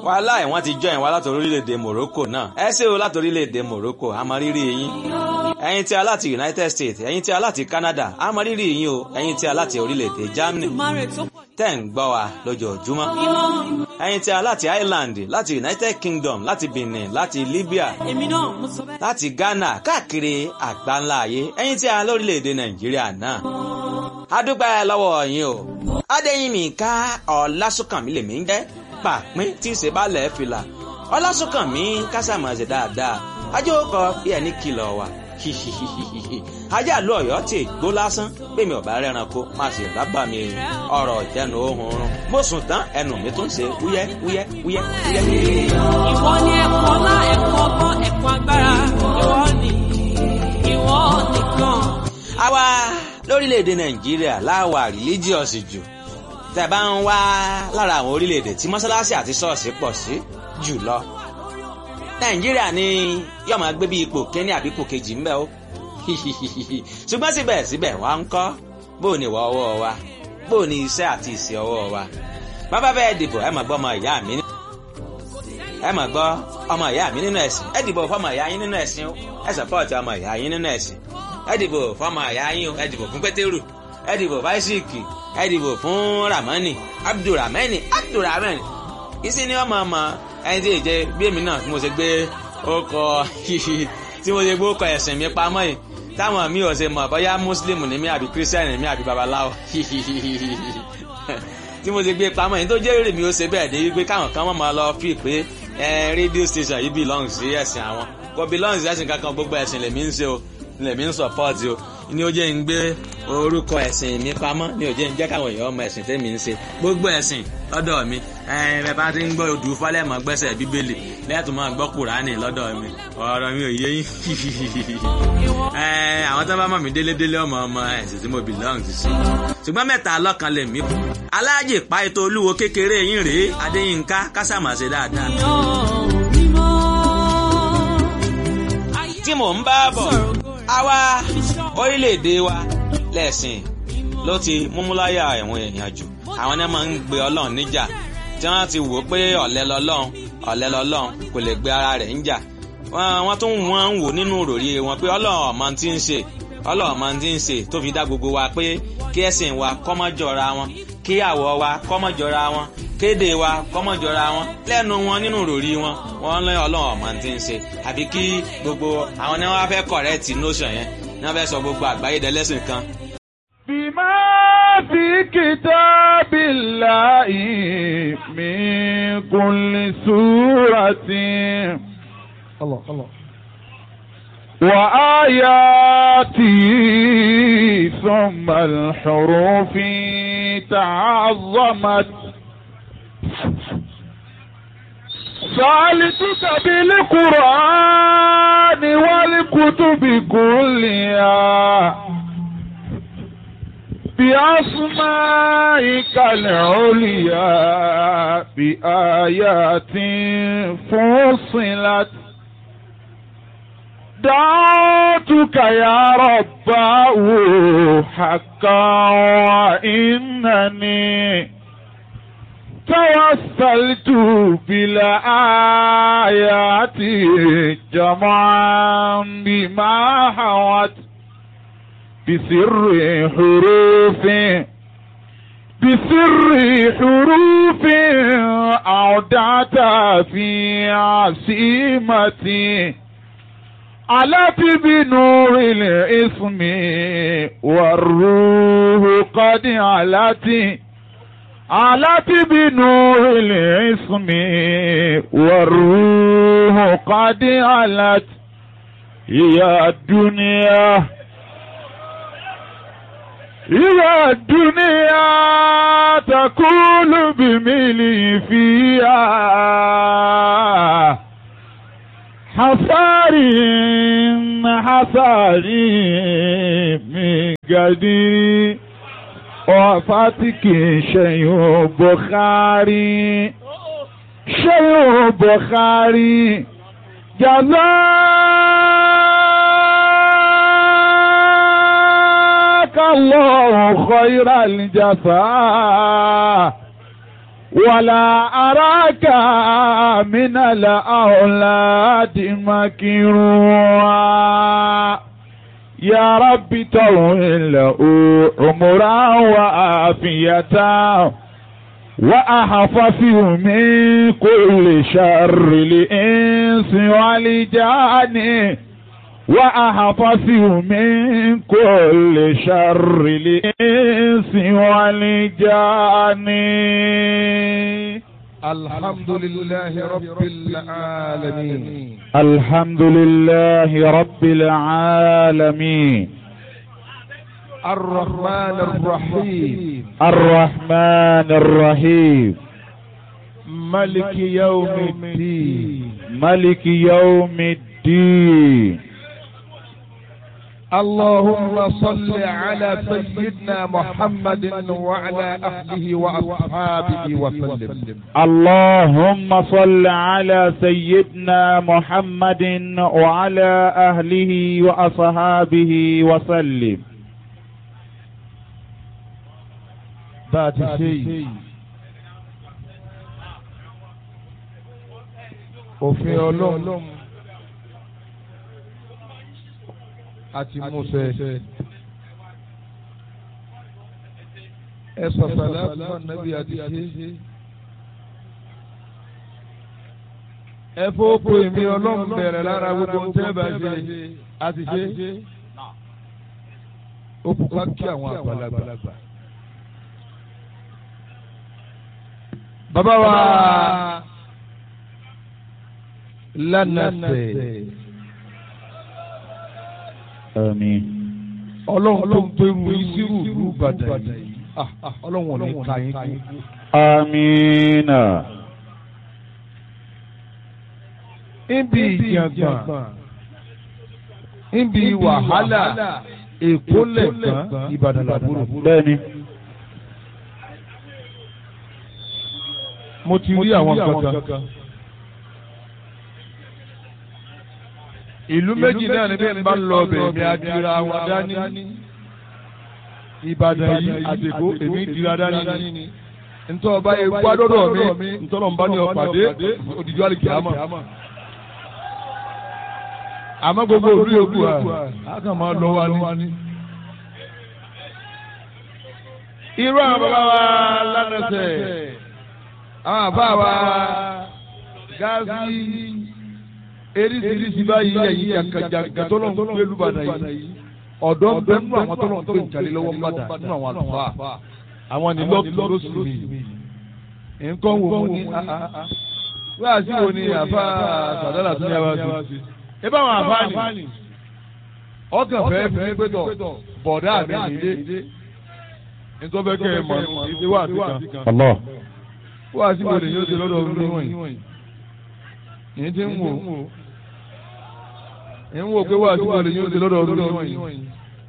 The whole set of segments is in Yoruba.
wàhálà ẹ̀ wọ́n ti jọ ìwà láti orílẹ̀-èdè Morocco náà ẹ ṣé o láti orílẹ̀-èdè Morocco àmọ́-rírì yín ẹ̀yin tí a láti United States ẹ̀yin tí a láti Canada àmọ́-rírì yín o ẹ̀yin tí a láti orílẹ̀-èdè Germany tẹ́ ń gbọ́ wa lójoojúmọ́ ẹ̀yin tí a láti Ireland láti United Kingdom láti Benin láti Libya láti Ghana káàkiri àgbáńlá ayé ẹ̀yin tí a lórílẹ̀-èdè Nàìjíríà náà a dúpẹ́ lọ́wọ́ yín o Adéyínmíká Ọlásùnkànmí lèmi ń jẹ́ pàpín tí ìṣe bá lẹ̀ fìlà Ọlásùnkànmí kásámọ̀ọ́sẹ̀ dáadáa ajó kọ bí ẹni kìlọ̀ wà ajá àlọ́ ọ̀yọ́ tí gbó lásán bẹ́ẹ̀ mi ò bá rẹ́ranko máa sì rábà mi ọ̀rọ̀ ìjẹnu ohun run mo sùn tán ẹnu mi tún ṣe wúyẹ́ wúyẹ́ wúyẹ́ wúyẹ́. ìwọ ni ẹ̀kọ́ ọlá ẹ̀kọ́ ọgbọ́n ẹ̀kọ́ agbára ìwọ ni ìwọ nìkan. àwa lórílẹ̀‐èdè nàìjíríà láwà rìlíjíọ̀sì jù tẹ́ bá ń wá lára àwọn orílẹ̀‐èdè tí mọ́sálásí àti ṣọ́ọ̀ṣì pọ̀ sí jù lọ nàìjíríà ni yóò máa gbé bí ipò kínní àbí ipò kejì ń bẹ ó ṣùgbọ́n síbẹ̀síbẹ̀ wá ń kọ́ bó ni ìwà ọwọ́ wa bó ni iṣẹ́ àti ìṣe ọwọ́ wa bàbá bẹ́ẹ̀ dìbò ẹ máa gbọ́ ọmọ ìyá mi ẹ máa gbọ́ ọmọ ìyá mi nínú ẹ̀sìn ẹ dìbò fọmọ ìyá yín nínú ẹ̀sìn o ẹ sọpọ́ọ̀tì ọmọ ìyá yín nínú ẹ̀sìn ẹ dìbò fọmọ ìyá yín o ẹ dìbò fún pétérù ẹ dìbò fáṣíkì ẹ dìbò fún ramani abdulramani abdulramani ìsìn ni ọmọ ọmọ ẹni tí ì jẹ bí èmi náà tí mo ṣe gbé ọkọ tí mo ṣe gbé ọkọ ẹ̀sìn mi pamọ́ yìí táwọn mi ò ṣe mọ̀ bóyá muslim ni mí àbí christian ni mí àbí babaláwo tí mo ṣe gbé pamọ́ yìí tó jẹ́ èrè mi ó ṣe bẹ́ẹ̀ dé wípé káwọn kan máa lọ fi pé rédíò station yìí belong sí ẹ̀sìn àwọn kò belong sí ẹ̀sìn kankan gbogbo ẹ̀sìn lèmi ń ṣe o lèmi ń support o ní ó jẹ́ ń gbé orúkọ ẹ̀sìn mi pamọ́ ní ó jẹ́ ń jẹ́ káwọn èèyàn ọmọ ẹ̀sìn tẹ́mi ń ṣe gbogbo ẹ̀sìn lọ́dọ̀ mi ẹ bá ti ń gbọ́ odù falẹ́mọ̀ gbẹ́sẹ̀ bíbélì lẹ́tùn máa gbọ́ kùránì lọ́dọ̀ mi ọ̀rọ̀ mi ò yé yín àwọn tó bá mọ̀ mí délédélé ọmọ ọmọ ẹ̀sìn tí mo belong sí. ṣùgbọ́n mẹ́ta lọ́kan lè mí kù aláàjì pa ètò olúwo kékeré yín rèé adéyínká kásámàṣe dáadáa. tí mò ń bá bọ̀ àwa orílẹ̀-èdè wa lẹ́sìn ló ti múmúláyà ẹ̀wọ̀n èèyàn jù àwọn náà máa ń gbé ọlọ́run níjà tí wọ́n ti wò ó pé ọ̀lẹ lọ́lọ́run ọ̀lẹ lọ́lọ́run kò lè gbé ara rẹ̀ níjà wọ́n tún wọ́n ń wò nínú òròrí wọn pé ọlọ́run ọ̀mọ ti ń ṣe ọlọ́run ọ̀mọ ti ń ṣe tó fi dá gbogbo wa pé kí ẹ̀sìn wa kọ́mọ́jọra wọn kí àwọ̀ wa kọ́mọ́jọra wọn kéde wa kọ́mọ́jọra wọn lẹ́nu wọn nínú òròrí wọn wọ́n lé ọlọ́run ọ̀mọ ti ń ṣe àbí kí gbogbo àwọn ni wọ́n fẹ́ correct notion yẹn ni wọ́n fẹ́ sọ gbogbo àgbáyé dẹ́lẹ́sìn kan. bímọ fi kitabillahi min kulli suratin. Allah, Allah. وآياتي ثم الحروف تعظمت سألتك بالقرآن والكتب كلها بأسمائك العليا بآيات فصلت دعوتك يا رباه حقا وإنني توسلت بالآيات جمعا بما حوت بسر حروف بسر حروف أودعت في عصيمتي علت بنور الاسم والروح قد علت علت بنور الاسم والروح قد علت يا الدنيا يا الدنيا تقول بملي فيها حصاري حصاري من قدير وفاتك شيء بخاري شيء بخاري جزاك الله خير الجزاء ولا أراك من الأولاد مكروها يا رب طول له عمرا وعافية وأحفظه من كل شر الإنس والجان وأحفظه من كل شر الإنس والجان الحمد لله رب العالمين الحمد لله رب العالمين الرحمن الرحيم الرحمن الرحيم ملك يوم الدين ملك يوم الدين اللهم صل على سيدنا محمد وعلى أهله وأصحابه وسلم اللهم صل على سيدنا محمد وعلى أهله وأصحابه وسلم بعد شيء òfin ọlọ́run àti musẹ ẹ sọ̀sọ̀lá fún ànábì àti ṣe ẹ fọ́pọ̀ èmi ọlọ́run bẹ̀rẹ̀ lára gbogbo ń tẹ́ bá ṣe àti ṣe ó kú ká kí àwọn àgbàlagbà. bàbá wa lánàtẹ̀ آمين ọlọ́run tó ń pẹ́rù ìṣirò ìlú Ìbàdàn yìí Ah, ah, ọlọ́run ò ní ka yín kú. آمين níbi ìjàngbọ̀n níbi wàhálà èkó lẹ̀gbọ́n Ìbàdàn làbúrò. بني mo ti rí àwọn kankan. ìlú méjì náà ni bí n bá ń lọ ọbẹ̀ mi adira wọn dání. Ìbàdàn yìí àtẹ̀kó èmi dira dání ni. ntọ́ ọba yẹ wá dọ́dọ̀ mi ntọ́nà ń bá ní ọ̀pàdé òdìjọ́ àlìkè àmọ́. àmọ́ gbogbo òru yòókù à á kàn máa lọ wa ní. irú àwọn bàbá wa lánàṣẹ àwọn àbá wa gáàsì eríṣiríṣi báyìí ẹ̀yìn jàǹkàjàǹkà tó lọ́n gbé lùbàdàn yìí ọ̀dọ́ ń bẹ nínú àwọn tó lọ́n gbé ìjàlè lọ́wọ́ mbàdàn nínú àwọn àlùfáà àwọn ní lọ́ọ̀kì lóṣù mi nǹkan wò mo ní wíwá sí wo ni àfa sàdálà tó ní abá sí ẹ bá àwọn àfa ni ọkàn fẹ́ fi pé tọ̀ bọ̀dá mi nìyé nítorí bẹ́ẹ̀ kẹ́ ẹ mọ̀ ní wà sí kan الله wíwá sí wo ni yóò ṣe lọ́dọ̀ ọdún níwọ̀nyí yìí ti ń wò ń wò pé wà sí wo ni yóò ṣe lọ́dọ̀ ọdún níwọ̀nyí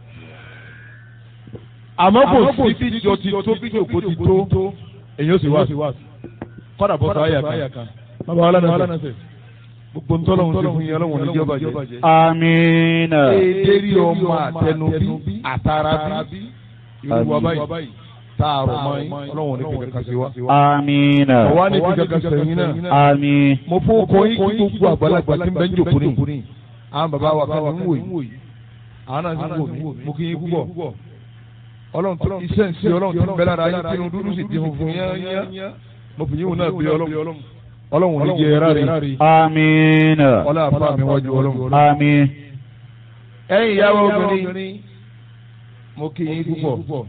àmọ́ kò sí bí ìjọ ti tó bí ìjòkó ti tó èyí ó sì wá kọ́dà bọ́ sọ àyà kan bàbá wa lánàá sẹ̀ gbogbo ntọ́lọ́hún ti fún yín ọlọ́run níjọba jẹ́. آمين èdèrí ọmọ àtẹnubí àtàràbí irú wa báyìí tààrọ̀ mọ́ yín ọlọ́run ní kíkẹ́ kan sí wa. آمين ọ̀wá ní kíkẹ́ kan sẹ́yìn náà. آمين mo fún kọ́ yín kí gbogbo àgbàlagbà tí ń bẹ́ ń jòkó ní. àwọn bàbá wa kan ní ń wò yìí àwọn náà ń wò mí mo kí yín púpọ̀ ọlọ́run tó iṣẹ́ ń ṣe ọlọ́run tó ń bẹ lára yín tinú dúdú sì di funfun yányá mo fi yíwò náà bí ọlọ́run ọlọ́run ní jẹ ẹ̀rá rẹ̀ آمين ọlá àfa mi wájú ọlọ́run. آمين ẹ̀yin ìyàwó obìnrin mo kí yín púpọ̀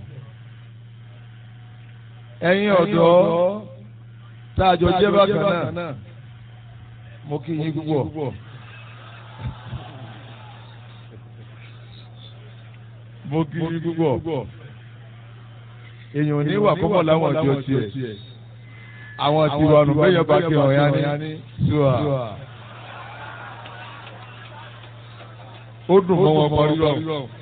ẹ̀yin ọ̀dọ́ tá a jọ jẹ́ bákan náà mo kí yín púpọ̀. mo kí yín púpọ̀ èèyàn ní wà kọ́mọ̀ láwọn ọjọ́ tiẹ̀ àwọn tiwa nù bẹ́yẹn bá kí ọ̀yá ní ṣùà ó dùn mọ́ wọn parí lọ